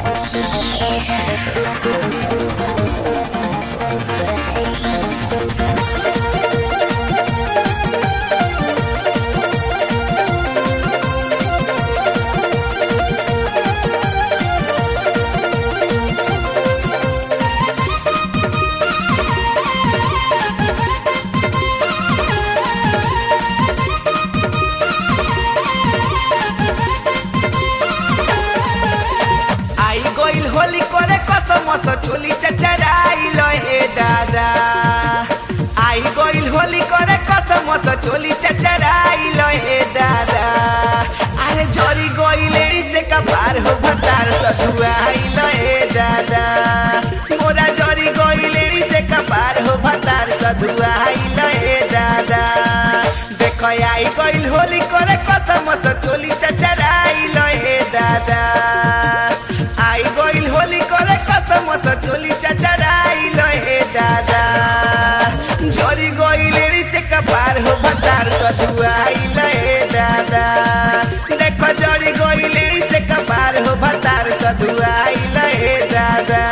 आई गइल होली करे कसम से चोली चचराइल हे दादा आई गइल होली करे कसम से चोली चचराइल हे दादा अरे जरी गइल से कपार हो भतार सधुआइल हे दादा मोरा जरी गइल से कपार हो भतार सधुआइल हे दादा देख आई गइल होली करे कसम से चोली चचराइल हे दादा आई गइल होली करे कसम से चोली चचराइल हे दादा जरी गइल री से कपार हो भतार सधुआइल हे दादा देखो जरी गइल री से कपार हो भतार सधुआइल हे दादा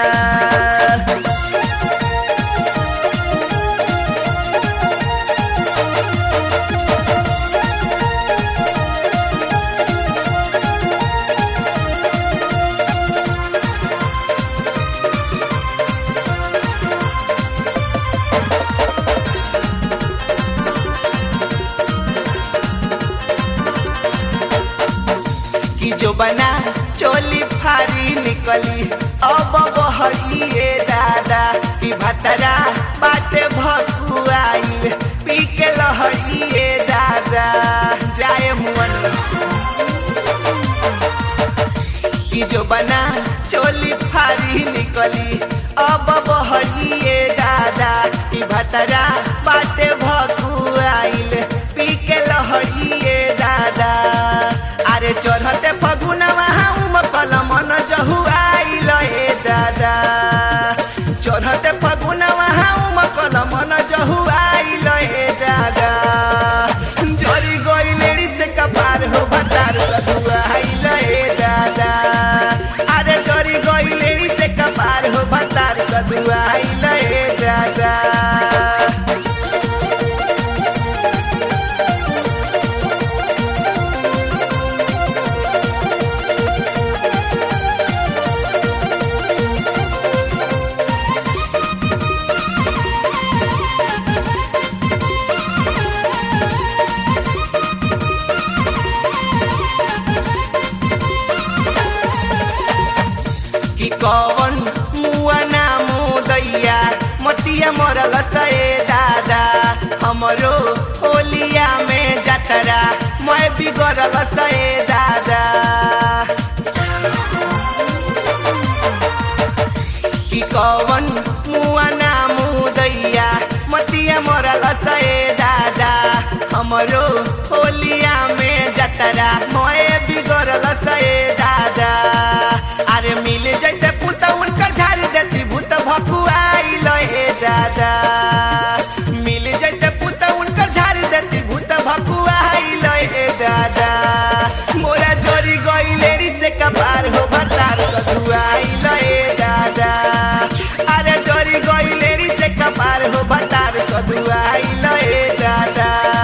कि जो बना चोली फारी निकली अब बहरिए दादा कि भतरा बाटे भकुआइल पी के लहरिए दादा जाए मुअन कि जो बना चोली फारी निकली अब बहरिए दादा कि भतरा बाटे भकुआइल पी के लहरिए दादा अरे चढ़ते फगुनवा हम कल मन जहुआइल हे दादा चढ़ते फगुनवा हम कल मन जहुआइल हे दादा जरी गइल से कपार हो भतार सधुआइल हे दादा अरे जरी गइल से कपार हो भतार सधुआइल हे दादा कि कौन मुआ ना मुदैया मतिया मरल सए दादा हमरो होलिया में जतरा मैं बिगड़ल सए दादा कि कौन मुआ ना मुदैया मतिया मरल सए दादा हमरो होलिया में जतरा मैं बिगड़ल सए दादा अरे मिल जैते पुत उनकर झाड़ देती भूत भकुआइल हे दादा मिल जैते पुत उनकर झाड़ देती भूत भकुआइल हे दादा मोरा जोरी गइलेरी से कपार हो भतार सधुआइल हे दादा अरे जोरी गइलेरी से कपार हो भतार सधुआइल हे दादा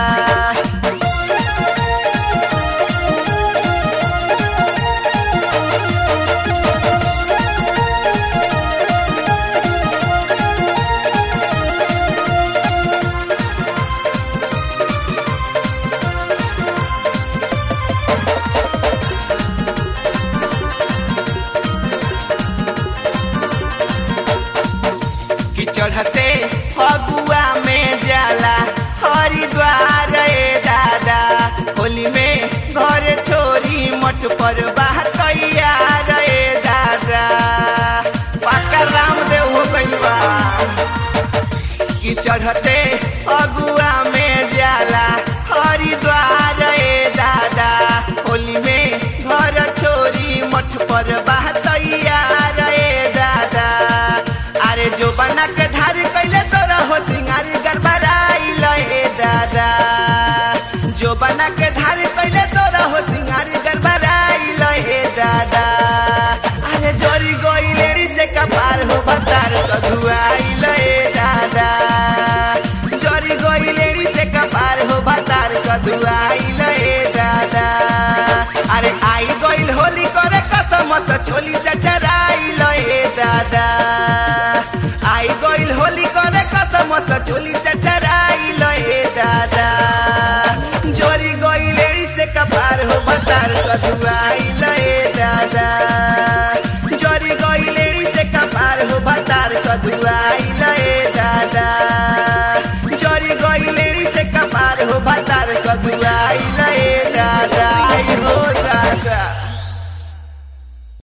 कि चढ़ते फगुआ में जाला हरिद्वार रे दादा होली में घर छोरी मठ पर बाहर तैयार रे दादा पाका रामदेव हो गइल बा कि चढ़ते फगुआ में जाला हरिद्वार रे दादा होली में घर छोरी मठ पर बाहर तैयार रे दादा अरे जो बना के धार कैले तोरा हो सिंगारी गड़बड़ाइल हे दादा जो बना के धार कैले तोरा हो सिंगारी गड़बड़ाइल हे दादा अरे चोरी गइलेरी से कपार हो भतार सधुआइल ए दादा चोरी गइलेरी से कपार हो भतार सधुआइल ए दादा अरे आई गइल होली करे कसम से चोली चचराइल ए दादा आई गइल होली करे कसम से चोली चचराइल ए दादा चोरी गइलेरी से कपार हो भतार सधुआइल ए दादा चोरी गइलेरी से कपार हो भतार सधुआइल ए दादा चोरी गइलेरी से कपार हो भतार सधुआ